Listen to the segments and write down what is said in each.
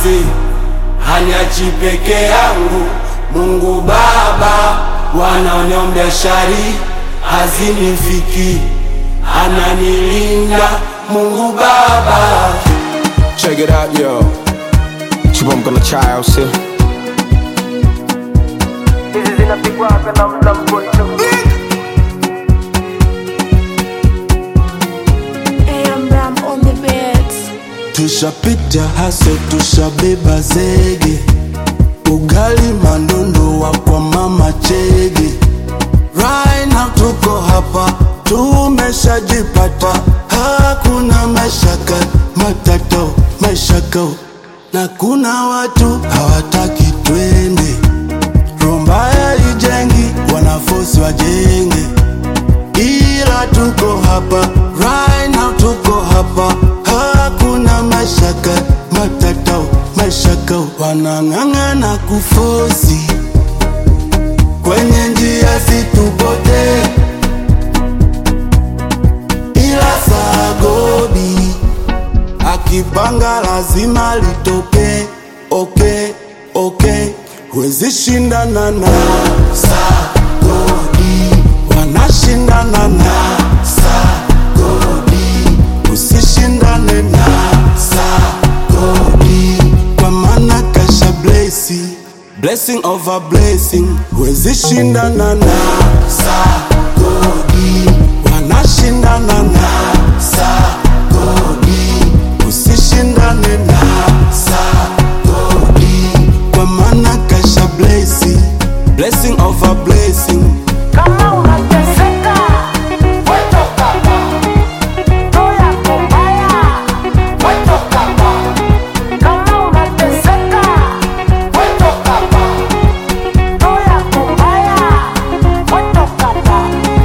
ase haniachi peke yangu. Mungu Baba wanaoniombea shari hazinifiki, ananilinda Mungu Baba. Check it out, yo. Chibomka na chai au sio? Hizi zinapigwa na mla mgonjwa AM Ram on the beats. Tushapita haso, tushabeba zege, ugali mandondo wa kwa mama chege. Right now tuko hapa, tumeshajipata, hakuna mashaka matato mashaka, na kuna watu hawataki twende. Rombaya ijengi, wanafosi wajenge ila tuko hapa right now, tuko hapa, hakuna mashaka matatao mashaka, wanang'ang'ana kufosi kwenye njia situpote, ila sagobi akipanga lazima litoke. Okay, okay, huwezi shindana na sagodi, wanashindana na sagodi, usishindane na sagodi, kwa maana kasha blesi blessing over blessing, huwezi shindana na sagodi, wanashindana na sagodi, usishindane na sagodi, kwa maana kasha blesi blessing over blessing Kama unateseka, wetoka hapa. Roho yako mbaya, wetoka hapa. Kama unateseka, wetoka hapa. Roho yako mbaya, wetoka hapa.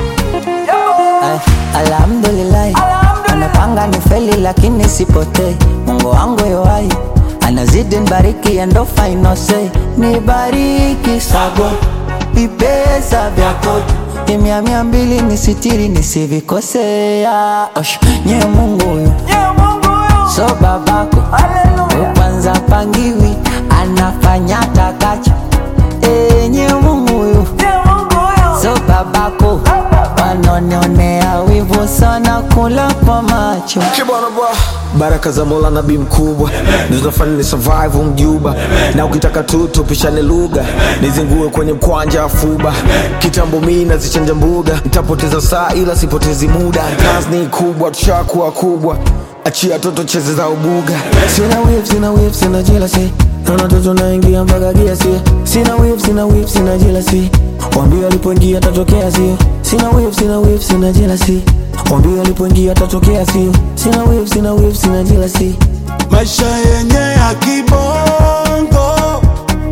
Yo. Ay, Alhamdulillah, anapanga ni feli lakini sipotei. Mungu wangu yoai anazidi nibariki and no final say. Nibariki sago vipesa vya kodi kimya mia mbili nisitiri nisivikosea. Osh, nye Mungu huyu Ye Mungu yo. so babako Hallelujah. kwanza pangiwi anafanya takacho enye Mungu huyu Ye Mungu yo. so babako wanonionea wivu sana kula kwa macho Kibwana bwa baraka za Mola nabii mkubwa ndo zinafanya ni survive mjuba, na ukitaka tu tupishane lugha, nizingue kwenye mkwanja wa fuba. Kitambo mi nazichanja mbuga, nitapoteza saa ila sipotezi muda. Kazi ni kubwa, tushakuwa kubwa, achia toto cheze za ubuga. Sina whip, sina whip, sina jealousy Naona toto naingia mpaka gia sio Sina whip, sina whip, sina jealousy Wambia alipoingia tatokea sio Sina whip, sina whip, sina jealousy Wambia alipoingia tatokea sio Sina whip, sina whip, sina jealousy maisha yenye ya kibongo,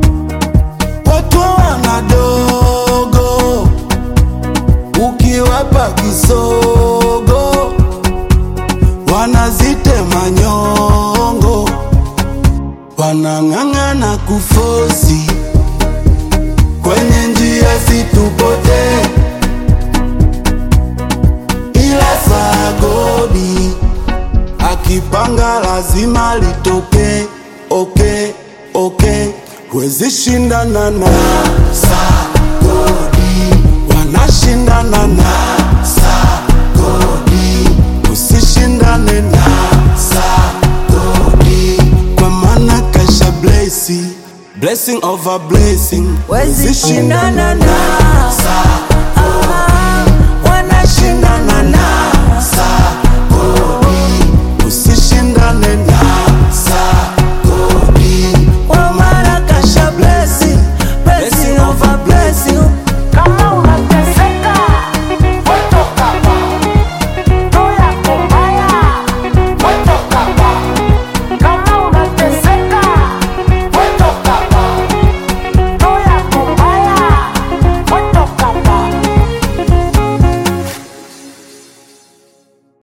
watu wanadogo, ukiwapa kisogo wanazitema nyongo, wanang'ang'ana kufosi kwenye njia situpote, ila sagodi akipanga lazima litoke. Okay, okay, huwezi shindana na sagodi, wanashindana na sagodi, usishindane na sagodi, kwa maana kasha blesi blessing over blessing, Huwezi shindana na sagodi